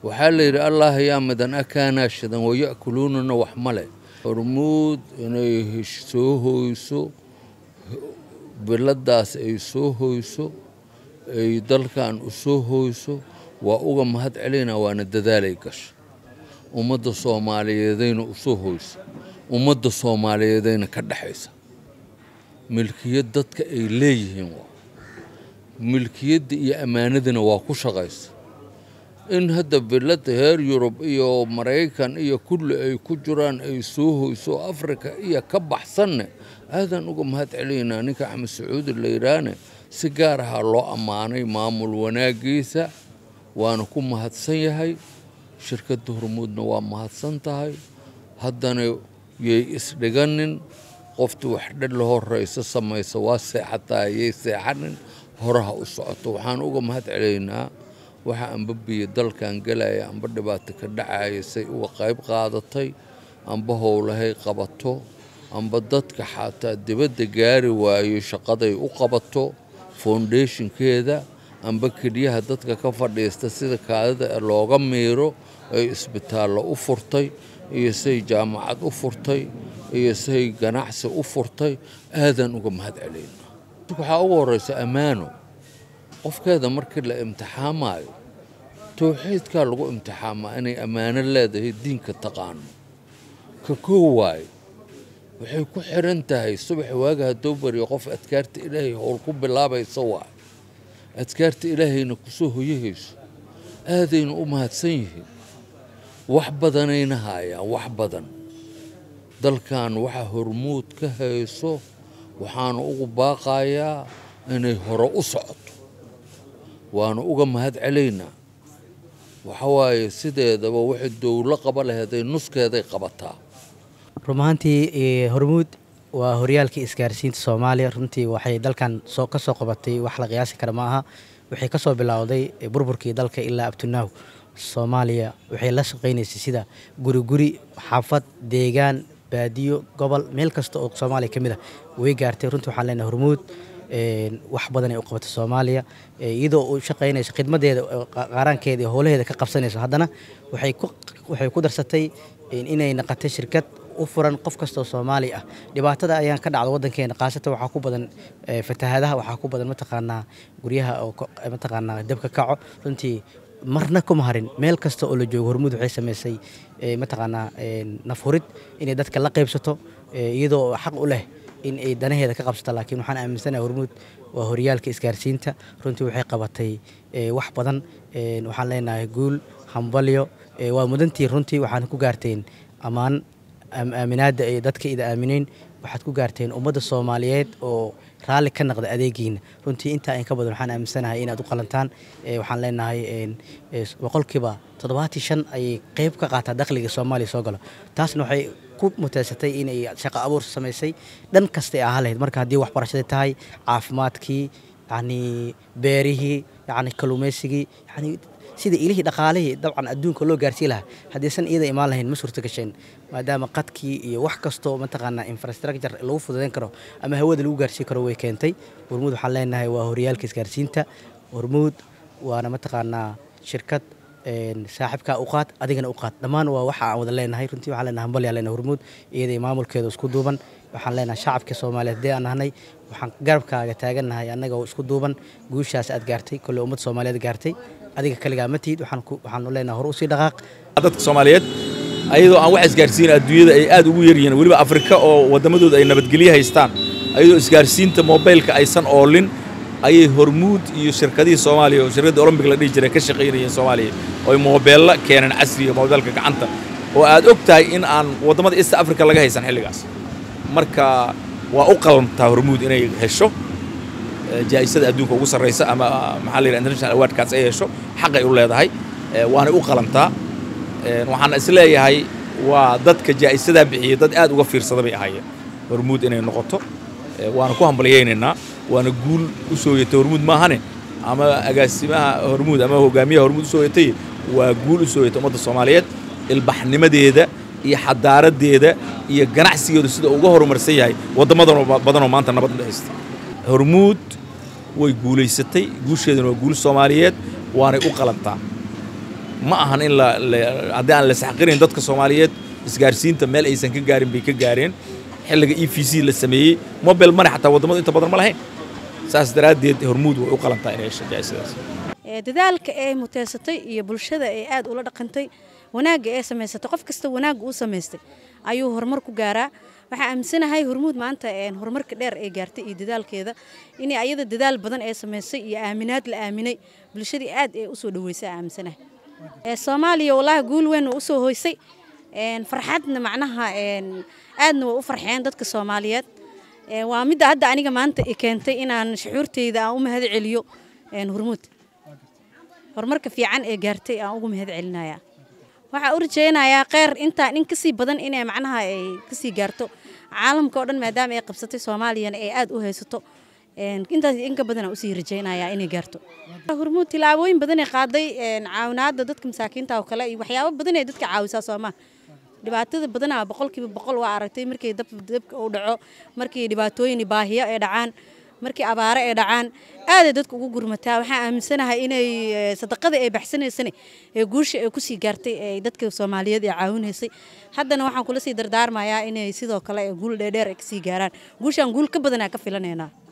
waxaa la yidhi allah yaa madan akaanaa shidan waya'kuluunana wax male hormuud inay soo hoyso biladaas ay soo hoyso ay dalkan u soo hoyso waa uga mahad celinaa waana dadaalay gasha ummadda soomaaliyeedayna u soo hoysa ummadda soomaaliyeedayna ka dhexaysa milkiyad dadka ay leeyihiin waa milkiyadda iyo ammaanadana waa ku shaqaysa in hadda bilada heer yurub iyo maraykan iyo kulli ay ku jiraan ay soo hoyso afrika iyo ka baxsanne aadaan uga mahad celinaynaa ninka axmed sacuudi la yidhaahne si gaar ahaa loo ammaanay maamul wanaagiisa waana ku mahadsan yahay shirkadda hormuudna waa mahadsan tahay haddana yay isdhiganin qoftii wax dhan la horeysa samaysa waa seexataa yay seexanin horaha u socoto waxaan uga mahad celaynaa waxa amba biyo dalkan galaya amba dhibaato ka dhacaya say uga qayb qaadatay amba howlahay qabato amba dadka xataa dibadda gaari waayo shaqaday u qabato foundationkeeda amba keliyaha dadka ka fadhiista sida kaadida looga miiro ay isbitaallo u furtay iyo say jaamacad u furtay iyo say ganacsi u furtay aadaan uga mahad celayna waxaa ugu horeysa ammaano qofkeeda markii la imtixaamaayo towxiidkaa lagu imtixaamaa inay ammaano leedahay diinka taqaano ka koo waayo waxay ku xiran tahay subax waaga haddoo bariyo qof adkaarta ilaahay howl ku bilaabaysa waay adkaarta ilaahayna kusoo hoyahayso aadayna u mahadsan yihiin wax badanayna haayaan wax badan dalkan waxa hormuud ka hayso waxaana ugu baaqayaa inay hore u socoto waana uga mahad celaynaa waxa waaye sideedaba waxay dowlo qaba laheeday nuskeeday qabataa run ahaantii hormuud waa horyaalkii isgaarsiinta soomaaliya runtii waxay dalkan soo ka soo qabatay wax la qiyaasi kara ma aha waxay ka soo bilowday burburkii dalka ilaa abtunaaw soomaaliya waxay la shaqaynaysay sida guri guri xaafad deegaan baadiyo gobol meel kasta oo soomaaliya ka mid ah way gaartay runtii waxaan leenahay hormuud wax badan ay u qabatay soomaaliya iyadoo u shaqaynayso khidmadeeda qaaraankeeda iyo howlaheeda ka qabsanayso haddana waxay ku darsatay inay naqatay shirkad u furan qof kastoo soomaali ah dhibaatada ayaan ka dhacda wadankeena khaasatan waxaa ku badan fatahaadaha waxaa ku badan mataqaanaa guryaha oo mataqaanaa dabka kaco runtii marna kuma harin meel kasta oo la joogo hormuud waxay samaysay mataqaanaa nafhurid inay dadka la qaybsato iyadoo xaq u leh in ay danaheeda ka qabsato laakiin waxaan aaminsanahay hormuud waa horyaalka isgaarsiinta runtii waxay qabatay wax badan waxaan leenahay guul hambalyo waa mudantii runtii waxaan ku gaarteen ammaan aaminaadda ay dadka ida aamineen waxaad ku gaarteen ummadda soomaaliyeed oo raalli ka naqda adeegiina runtii intaa in ka badan waxaan aaminsanahay inaad u qalantaan waxaan leenahay boqolkiiba toddobaatii shan ayay qeyb ka qaataa dakhliga soomaaliya soo galo taasna waxay ku muteysatay inay shaqo abuur samaysay dhan kasta ay ahaa lahayd marka haddii waxbarashadii tahay caafimaadkii yacni beerihii yacni kalluumaysigii yacni sida ilihii dhaqaalihii dabcan adduunka loo gaarsii lahaa haddaysan iyada imaan lahayn ma suurto gasheen maadaama qadkii iyo wax kastoo mataqaanaa infrastructure lagu fududayn karo ama hawada lagu gaarsii karo way keentay hormuud waxaan leenahay waa horyaalka isgaarsiinta hormuud waana mataqaanaa shirkad saaxiibkaa u qaad adigana u qaad dhammaan waa waxa aan wada leenahay runtii waxaan leenahay hambalyaa leenahay hormuud iyadai maamulkeeda isku duuban waxaan leenahay shacabka soomaaliyeed haddii aan nahnay waxaan garabkaaga taagannahay annaga oo isku duuban guushaas aad gaartay kolley ummadda soomaaliyeed gaartay adiga kaligaa ma tihid waxaanu leenahay hore usii dhaqaaq dadka soomaaliyeed ayadoo aan wax isgaarsiin adduunyada ay aad ugu yar yihiin weliba afrika oo waddamadooda ay nabadgelyo haystaan ayadoo isgaarsiinta mobaylka aysan oolin ayay hormuud iyo shirkadihii soomaaliya oo shirkadda olombic la dhihi jiray ka shaqaynayeen soomaaliya ooy moobeella keeneen casriga moobeelka gacanta oo aad og tahay in aan waddamada east africa laga haysan xilligaas marka waa u qalantaa hormuud inay hesho jaa'isada adduunka ugu sarraysa ama maxaa la yidhaha international awardkaas ay hesho xaqay u leedahay waanay u qalantaa waxaan is leeyahay waa dadka jaa'isadaa bixiyey dad aad uga fiirsada bay ahaayeen hormuud inay noqoto waana ku hambalyaynaynaa waana guul u soo yatay hormuud maahane ama agaasimaha hormuud ama hogaamiyaha hormuud u soo yatay waa guul u soo yatay ummadda soomaaliyeed ilbaxnimadeeda iyo xadaaradeeda iyo ganacsigeedu sida uga horumarsan yahay waddamadan badanoo maanta nabad u dhexaysta hormuud way guulaysatay guusheeduna waa guul soomaaliyeed waanay u qalantaa ma ahan in la haddii aan la isxaqirayn dadka soomaaliyeed isgaarsiinta meel aysan ka gaarin bay ka gaareen xilliga e v c la sameeyey mobile money xataa waddamadu inta badan ma lahayn saas daraaddeed hormuud way u qalantaa inay hesho jaa'isadaas dadaalka ee muteysatay iyo bulshada ee aad ula dhaqantay wanaagga ee samaysatay qof kasta wanaagga uu samaystay ayuu horumar ku gaaraa waxaa aaminsanahay hormuud maanta horumarka dheer ee gaartay iyo dadaalkeeda inay ayada dadaal badan ee samaysay iyo aaminaad la aaminay bulshadii aad ee usoo dhaweysay aaminsanahay soomaaliya wallaahi guul weyn waa usoo hoysay farxadna macnaha aadna waa u farxeen dadka soomaaliyeed waa midda hadda aniga maanta i keentay inaan shucuurteyda aan u mahad celiyo hormuud horumarka fiican ee gaartay aan ugu mahad celinaya waxaa u rajaynayaa kheyr intaan in kasii badan inay macnaha ay kasii gaarto caalamka oo dhan maadaama ay qabsatay soomaaliyana ay aad u haysato intaas inka badana usii rajaynayaa inay gaarto hormuud tilaabooyin badanay qaaday caawinaada dadka masaakiinta oo kale iyo waxyaabo badan ay dadka caawisaa soomaa dhibaatada badanaa boqolkiiba boqol waa aragtay markii dabka uu dhaco markii dhibaatooyin baahiyo ay dhacaan markii abaare ay dhacaan aaday dadka ugu gurmataa waxaan aaminsanahay inay sadaqada ay baxsanaysana ee guusha ay kusii gaartay ee dadka soomaaliyeed ee caawinaysay haddana waxaan kula sii dardaarmayaa inay sidoo kale guul dheerdheer ay kasii gaaraan guushaan guul ka badanaa ka filanaynaa